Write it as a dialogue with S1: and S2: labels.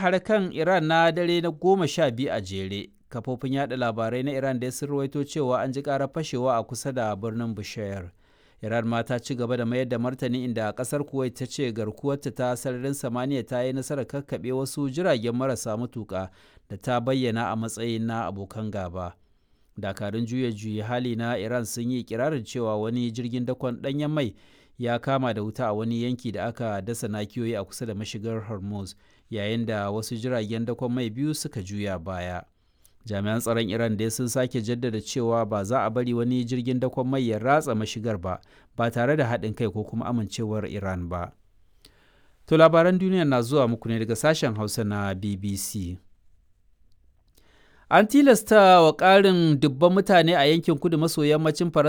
S1: hare-hare kan Iran na dare na goma sha biyu a jere. Kafofin yada labarai na Iran da sun rawaito cewa an ji ƙarar fashewa a kusa da birnin Bushehr. Iran ma ta ci gaba da mayar da martani inda kasar Kuwait ta ce garkuwarta ta sararin samaniya ta yi nasarar kakkaɓe wasu jiragen marasa matuƙa da ta bayyana a matsayin na abokan gaba. Dakarun juya juya hali na Iran sun yi kirarin cewa wani jirgin dakon ɗanyen mai ya kama da wuta a wani yanki da aka dasa nakiyoyi a kusa da mashigar Hormuz yayin da wasu jiragen dakon mai biyu suka juya baya. jami'an tsaron iran dai sun sake jaddada cewa ba za a bari wani jirgin dakon mai ya ratsa mashigar ba ba tare da haɗin kai ko kuma amincewar iran ba to labaran duniya na zuwa muku ne daga sashen hausa na bbc an tilasta wa ƙarin dubban mutane a yankin kudu maso yammacin faransa